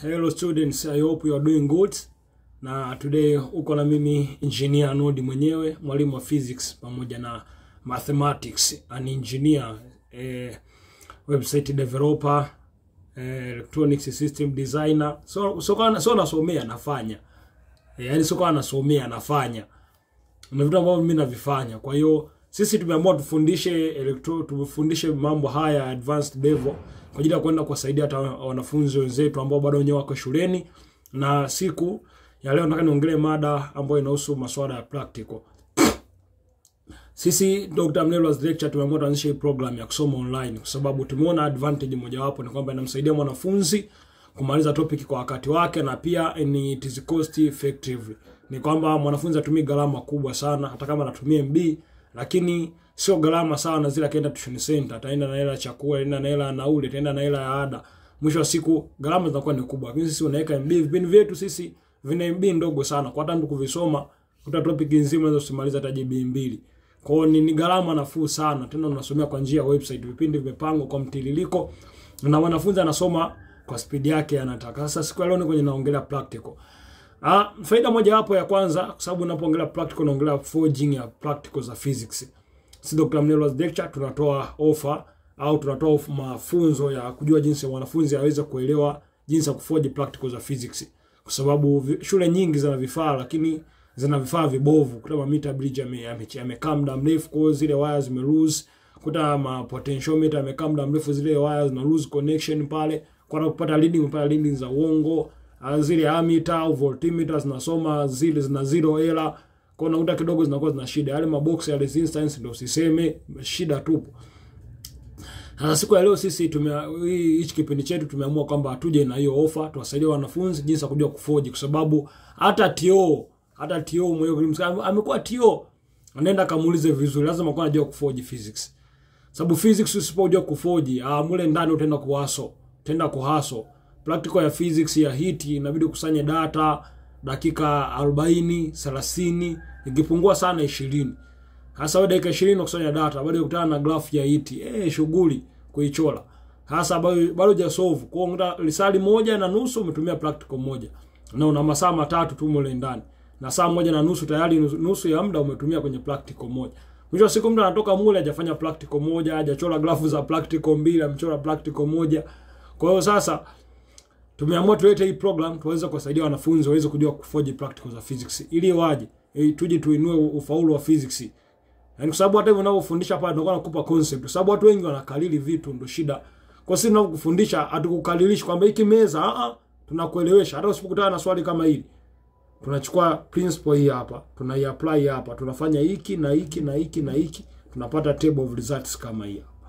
Hello students, I hope you are doing good. Na today uko na mimi engineer Nodi mwenyewe, mwalimu wa physics pamoja na mathematics, an engineer, eh, website developer, eh, electronic system designer. So so kana so nasomea nafanya. Eh, yani so kana nasomea nafanya. Na vitu ambavyo mimi navifanya. Kwa hiyo sisi tumeamua tufundishe electro tufundishe mambo haya advanced level kwa ajili ya kwenda kuwasaidia hata wanafunzi wenzetu ambao bado wenyewe wako shuleni. Na siku ya leo nataka niongelee mada ambayo inahusu masuala ya practical. Sisi Dr. Mlelwa's lecture tumeamua tuanzishe hii program ya kusoma online kwa sababu tumeona advantage mojawapo ni kwamba inamsaidia mwanafunzi kumaliza topic kwa wakati wake na pia ni it is cost effective. Ni kwamba mwanafunzi atumii gharama kubwa sana hata kama anatumia MB lakini sio gharama sawa na zile akienda tuition center, ataenda na hela ya chakula, ataenda na hela ya nauli, ataenda na hela ya ada. Mwisho wa siku gharama zinakuwa ni kubwa. Lakini sisi unaweka MB, vipindi vyetu sisi vina MB ndogo sana. Kwa hata mtu kuvisoma kuta topic nzima unaweza usimaliza hata GB mbili. Kwa hiyo ni, ni gharama nafuu sana. Tena unasomea kwa njia ya website. Vipindi vimepangwa kwa mtiririko na wanafunzi anasoma kwa speed yake anataka. Sasa siku ya leo ni kwenye naongelea practical. Ah, faida moja hapo ya kwanza kwa sababu unapoongelea practical unaongelea forging ya practical za physics. Si Dr. Mnelwa's lecture tunatoa offer au tunatoa of mafunzo ya kujua jinsi mwanafunzi aweze kuelewa jinsi ya kuforge practical za physics. Kwa sababu vi- shule nyingi zina vifaa lakini zina vifaa vibovu. Kuta ma meter bridge ame- ame- amekaa muda mrefu kwa hiyo zile wires zime lose. Kuta ma potentiometer amekaa muda mrefu zile wires zina lose connection pale. Kwa kupata reading kupata reading za uongo. Ah, Zile ammeter au voltmeter zinasoma zile zina zero error. Kwa hiyo unakuta kidogo zinakuwa zina shida. Yale mabox ya resistance ndio usiseme shida tupo. Sasa siku ya leo sisi tume hii hichi kipindi chetu tumeamua kwamba tuje na hiyo ofa tuwasaidie wanafunzi jinsi ya kujua kuforge kwa sababu hata TO hata TO mwenyewe msika- amekuwa TO anaenda kamuulize vizuri lazima kwa anajua kuforge physics. Sababu physics usipojua kuforge ah mule ndani utaenda kuhaso, utaenda kuhaso. Practical ya physics ya heat inabidi kusanye data dakika 40, 30, ikipungua sana 20. Hasa wewe dakika 20 unakusanya data, bado ukutana na graph ya iti. Eh, shughuli kuichora. Hasa bado bado hujasolve. Kwa hiyo unakuta lisali moja na nusu umetumia practical moja. Na una masaa matatu tu mule ndani. Na saa moja na nusu tayari nusu, nusu ya muda umetumia kwenye practical moja. Mwisho wa siku mtu anatoka mule hajafanya practical moja, hajachora grafu za practical mbili, amechora practical moja. Kwa hiyo sasa tumeamua tulete hii program tuweze kuwasaidia wanafunzi waweze kujua kuforge practical za physics ili waje ili tuje tuinue ufaulu wa physics. Yaani kwa sababu hata hivyo unavyofundisha pale ndio nakupa concept. Kwa sababu watu wengi wanakalili vitu ndio shida. Kwa sisi tunavyokufundisha hatukukalilishi kwamba hiki meza a a tunakuelewesha hata usipokutana na swali kama hili. Tunachukua principle hii hapa, tunaiapply hapa, tunafanya hiki na hiki na hiki na hiki, tunapata table of results kama hii hapa.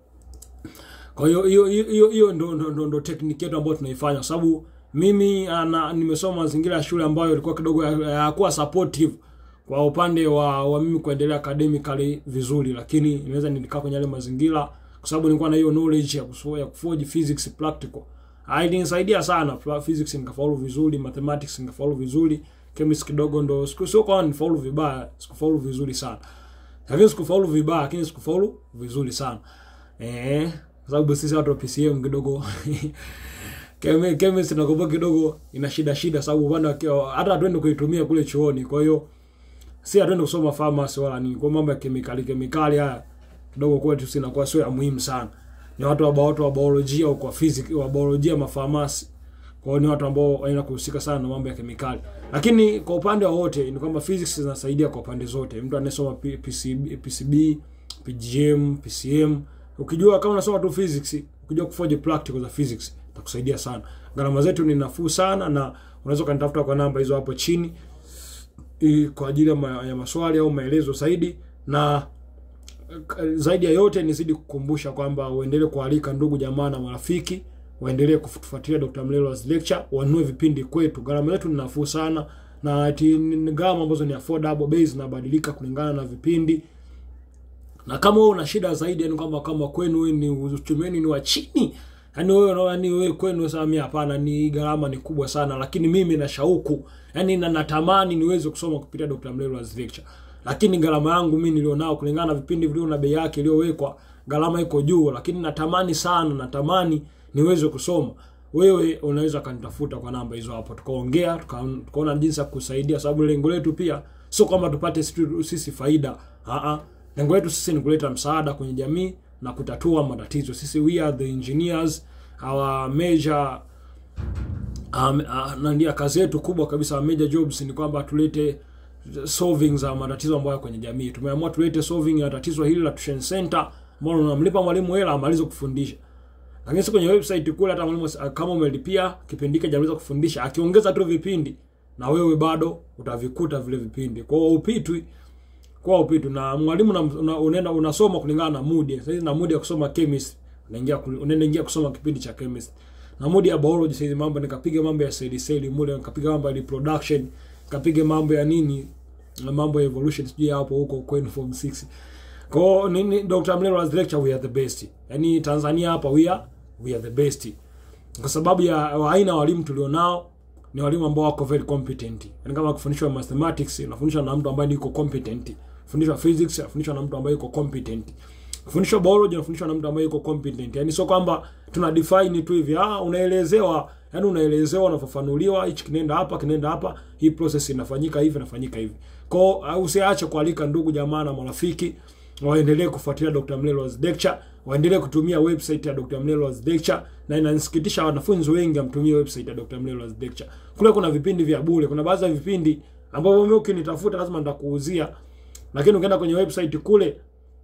Kwa hiyo hiyo hiyo hiyo ndo ndo, ndo, ndo technique yetu ambayo tunaifanya kwa sababu mimi ana, nimesoma mazingira ya shule ambayo ilikuwa kidogo hayakuwa supportive kwa upande wa, wa mimi kuendelea academically vizuri, lakini inaweza nilikaa kwenye yale mazingira kwa sababu nilikuwa na hiyo knowledge ya kuso, ya kuforge physics practical. Ah, Ilinisaidia sana Pra- physics nikafaulu vizuri, mathematics nikafaulu vizuri, chemistry kidogo ndo siku sio kwa nifaulu vibaya, sikufaulu vizuri sana. Lakini sikufaulu vibaya, lakini sikufaulu vizuri sana. Eh, kwa sababu sisi watu wa PCM kidogo Chemi- chemistry nakumbuka kidogo ina shida shida sababu upande wa kio- hata hatuende kuitumia kule chuoni. Kwa hiyo si hatuende kusoma pharmacy wala nini. Kwa mambo ya kemikali kemikali haya kidogo kwetu si inakuwa sio ya muhimu sana. Ni watu wa watu wa biolojia au kwa physics wa biolojia mafamasi. Kwa hiyo ni watu ambao wanaenda kuhusika sana na mambo ya kemikali. Lakini kwa upande wa wote ni kwamba physics zinasaidia kwa pande zote. Mtu anayesoma P- PCB, PCB, PGM, PCM, ukijua kama unasoma tu physics, ukijua kuforge practical za physics itakusaidia sana. Gharama zetu ni nafuu sana na unaweza ukanitafuta kwa namba hizo hapo chini i- kwa ajili ya, ma, ya maswali au maelezo zaidi na eh, zaidi ya yote nizidi kukumbusha kwamba uendelee kualika ndugu jamaa na marafiki waendelee kufuatilia Dr. Mlelwa's lecture, wanunue vipindi kwetu. Gharama yetu ni nafuu sana na ati ni gharama ambazo ni affordable, bei zinabadilika kulingana na vipindi. Na kama wewe una shida zaidi, yani kwamba kama kwenu wewe ni uchumi wenu ni wa chini, yani wewe unaona ni wewe kwenu sasa, mimi hapana, ni gharama ni kubwa sana, lakini mimi na shauku, yani na natamani niweze kusoma kupitia Dr. Mlelwa's lecture, lakini gharama yangu mimi nilionao kulingana na vipindi vilivyo na bei yake iliyowekwa, gharama iko juu, lakini natamani sana, natamani niweze kusoma. wewe unaweza kanitafuta kwa namba hizo hapo, tukaongea tuka- tukaona jinsi ya kusaidia, sababu lengo letu pia sio kwamba tupate sisi- sisi faida. Aa, lengo letu sisi ni kuleta msaada kwenye jamii na kutatua matatizo. Sisi we are the engineers, our major um, uh, nandia kazi yetu kubwa kabisa wa major jobs ni kwamba tulete solving za matatizo ambayo yako kwenye jamii. Tumeamua tulete solving ya tatizo hili la tuition center ambalo unamlipa mwalimu hela amalize kufundisha. Lakini si kwenye website kule hata mwalimu uh, kama umelipia kipindi hiki hajaweza kufundisha, akiongeza tu vipindi na wewe bado utavikuta vile vipindi. Kwa hiyo upitwi kwa upitwi na mwalimu una- una- unaenda unasoma kulingana na mood. Sasa hizi na mood ya kusoma chemistry, unaingia kul- unaenda ingia kusoma kipindi cha chemistry. Na mood ya biology sasa hizi mambo nikapiga mambo ya cell cell mule, nikapiga mambo ya reproduction, nikapiga mambo ya nini na mambo ya evolution sijui hapo huko kwenye form 6. Kwa hiyo nini Dr. Mlelo lecture we are the best. Yaani Tanzania hapa we are we are the best. Kwa sababu ya wa aina ya walimu tulionao ni walimu ambao wako very competent. Yaani kama kufundishwa mathematics, unafundishwa na mtu ambaye yuko competent. Kufundishwa physics, unafundishwa na mtu ambaye yuko competent. Kufundishwa biology, unafundishwa na mtu ambaye yuko competent. Yaani sio kwamba tuna define tu hivi, ah unaelezewa, yaani unaelezewa unafafanuliwa, hichi kinaenda hapa, kinaenda hapa, hii process inafanyika hivi, inafanyika hivi. Kwa hiyo usiache kualika ndugu jamaa na marafiki waendelee kufuatilia Dr. Mlelo's lecture, waendelee kutumia website ya Dr. Mlelo's lecture, na inanisikitisha wanafunzi wengi amtumie website ya Dr. Mlelo's lecture. Kule kuna vipindi vya bure, kuna baadhi ya vipindi ambavyo mimi ukinitafuta lazima nitakuuzia, lakini ukienda kwenye website kule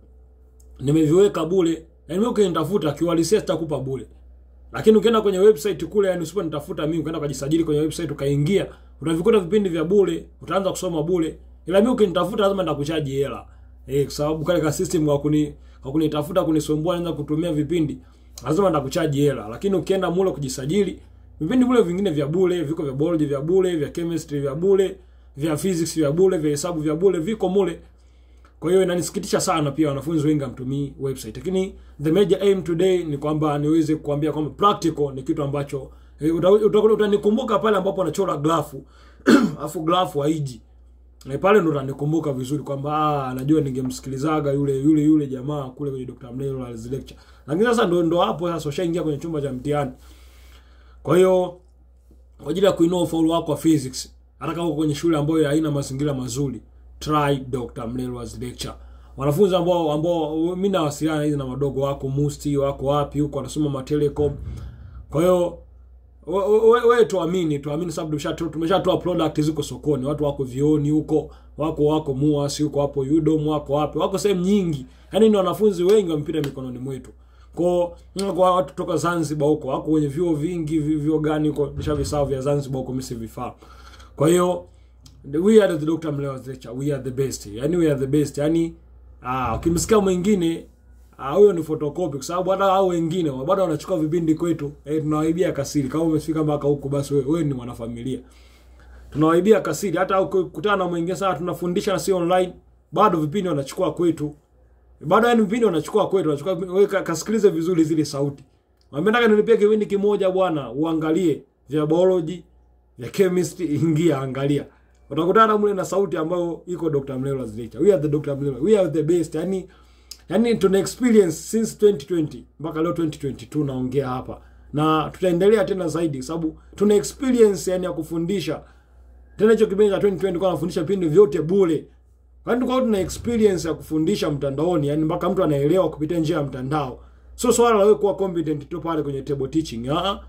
nimeviweka bure, yaani mimi ukinitafuta kiuhalisia sitakupa bure. Lakini ukienda kwenye website kule, yani usiponitafuta mimi, ukaenda ukajisajili kwenye website ukaingia, utavikuta vipindi vya bure, utaanza kusoma bure. Ila mimi ukinitafuta lazima nitakuchaji hela. Eh, kwa sababu kale ka system kwa kuni kwa kunitafuta kunisumbua naanza kutumia vipindi, lazima nitakuchaji hela. Lakini ukienda mule kujisajili, vipindi vile vingine vya bure, viko vya biology vya bure, vya chemistry vya bure, vya physics vya bure, vya hesabu vya bure, viko mule. Kwa hiyo inanisikitisha sana pia wanafunzi wengi hamtumii website. Lakini the major aim today ni kwamba niweze kuambia kwamba practical ni kitu ambacho eh, uta- uta- utanikumbuka pale ambapo anachora grafu afu grafu haiji. Na pale ndo utanikumbuka vizuri kwamba ah, najua ningemsikilizaga yule yule yule jamaa kule kwenye Dr. Mlelo lecture. Lakini sasa ndo ndo hapo sasa ushaingia kwenye chumba cha mtihani. Kwa hiyo kwa ajili ya kuinua ufaulu wako wa physics, hata kama uko kwenye shule ambayo haina mazingira mazuri, try Dr. Mlelwa's lecture. Wanafunzi ambao ambao mimi nawasiliana hizi na wadogo wako Musti wako wapi huko wanasoma matelecom. Kwa hiyo wewe we, we, tuamini tuamini sababu tumeshatoa tumeshatoa product ziko sokoni, watu wako vioni huko, wako wako MUAS huko hapo UDOM wako wapi, wako sehemu nyingi. Yaani ni wanafunzi wengi wamepita mikononi mwetu. Kwa kwa watu toka Zanzibar huko wako kwenye vyuo vingi, vi- vyuo gani huko nishavisahau vya Zanzibar huko mimi sivifaa. Kwa hiyo we are the Dr. Mlewa's lecture, we are the best. Yaani we are the best. Yaani ah ukimsikia mwingine ah, huyo ni photocopy kwa sababu hata hao wengine bado wanachukua vipindi kwetu. Eh, tunawaibia kasiri. Kama umefika mpaka huko basi wewe, wewe ni mwanafamilia. Tunawaibia kasiri hata ukikutana na mwingine sana tunafundisha na si online bado vipindi wanachukua kwetu. Bado yani vipindi wanachukua kwetu, wanachukua wewe ka- kasikilize vizuri zile sauti. Wametaka nilipie kipindi kimoja bwana, uangalie vya biology, vya chemistry, ingia angalia. Utakutana mle na sauti ambayo iko Dr. Mlelwa's lecture. We are the Dr. Mlelwa. We are the best. Yani yani tuna experience since 2020 mpaka leo 2022 naongea hapa. Na tutaendelea tena zaidi sababu tuna experience yani ya kufundisha. Tena hicho kipindi cha 2020 kwa nafundisha vipindi vyote bure. Kwani tulikuwa tuna experience ya kufundisha mtandaoni, yani mpaka mtu anaelewa kupitia njia ya mtandao. Sio swala la wewe kuwa competent tu pale kwenye table teaching. Ah,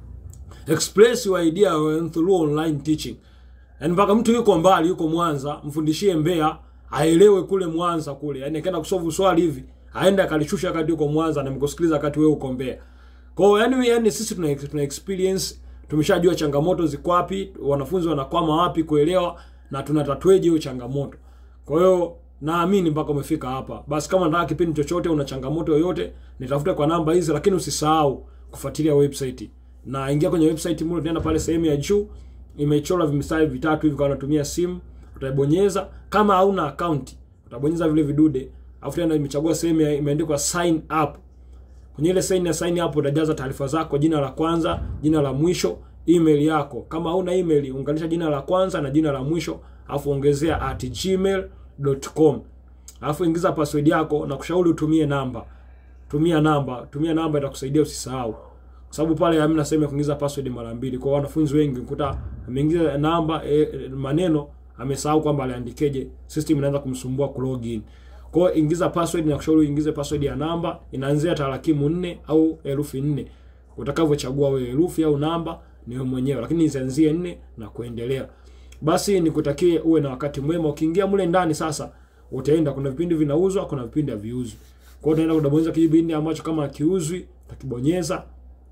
express your idea when through online teaching. Yani mpaka mtu yuko mbali, yuko Mwanza, mfundishie Mbeya, aelewe kule Mwanza kule. Yani akaenda kusolve swali hivi, aende akalishusha wakati yuko Mwanza na mkusikiliza wakati wewe uko Mbeya. Kwa hiyo yani, yani sisi tuna, tuna experience, tumeshajua changamoto ziko wapi, wanafunzi wanakwama wapi kuelewa na tunatatueje hiyo changamoto. Kwa hiyo naamini mpaka umefika hapa. Basi kama unataka kipindi chochote, una changamoto yoyote, nitafute kwa namba hizi, lakini usisahau kufuatilia website. Na ingia kwenye website mule, tunaenda pale sehemu ya juu, imechora vimistari vitatu hivi, kwa unatumia simu utaibonyeza. Kama hauna account, utabonyeza vile vidude, afu tena imechagua sehemu ya- imeandikwa sign up. Kwenye ile sign ya sign up utajaza taarifa zako, jina la kwanza, jina la mwisho, email yako. Kama hauna email, unganisha jina la kwanza na jina la mwisho, afu ongezea at gmail.com. Alafu ingiza password yako na kushauri utumie namba. Tumia namba, tumia namba itakusaidia usisahau. kwa sababu pale hamna sehemu ya kuingiza password mara mbili. Kwa wanafunzi wengi ukuta ameingiza namba e, e, maneno amesahau kwamba aliandikeje, system inaanza kumsumbua ku login. Kwa hiyo ingiza password na kushauri uingize password ya namba inaanzia tarakimu nne au herufi nne. Utakavyochagua wewe herufi au namba ni wewe mwenyewe, lakini isianzie nne na kuendelea. Basi nikutakie uwe na wakati mwema. Ukiingia mle ndani sasa, utaenda kuna vipindi vinauzwa, kuna vipindi haviuzwi. Kwa hiyo utaenda kudabonyeza kipindi ambacho kama hakiuzwi, utakibonyeza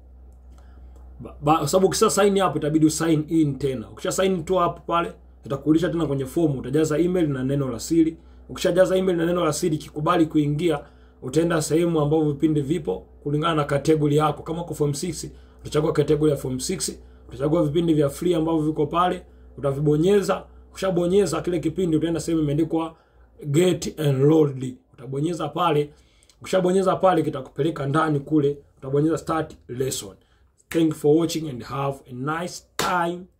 kwa sababu ukisha sign up itabidi usign in tena. Ukisha sign tu hapo pale itakurudisha tena kwenye fomu, utajaza email na neno la siri. Ukishajaza email na neno la siri, kikubali kuingia, utaenda sehemu ambapo vipindi vipo kulingana na category yako. Kama uko form 6 utachagua category ya form 6, utachagua vipindi vya free ambavyo viko pale, utavibonyeza. Ukishabonyeza kile kipindi, utaenda sehemu imeandikwa get enrolled, utabonyeza pale. Ukishabonyeza pale, kitakupeleka ndani kule, utabonyeza start lesson. Thank you for watching and have a nice time.